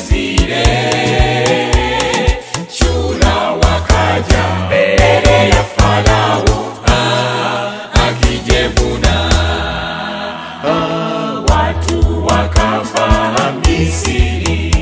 zile. Chura wakaja mbele ya Farao ah, akijevuna ah, watu wakafa Misri.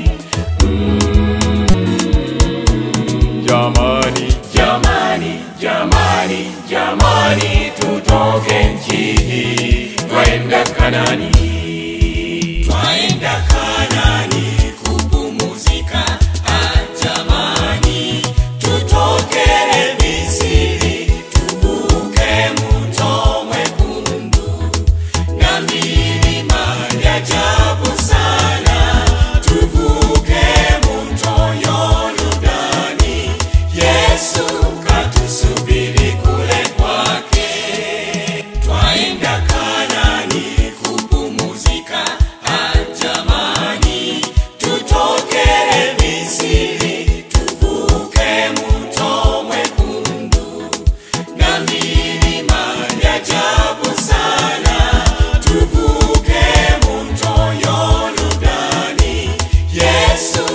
Jamani, jamani, jamani, jamani, tutoke nchi hii, twaenda Kanani, twaenda Kanani kupumuzika. Ah, jamani, tutoke Misri, tuvuke mto mwekundu na milima ya ajabu sana, tuvuke mto Yordani. Yesu katusubiri kule kwake, twaenda Kanani kupumuzika. Ah, jamani, tutoke Misri, tuvuke mto mwekundu na milima ya ajabu sana, tuvuke mto Yordani. Yesu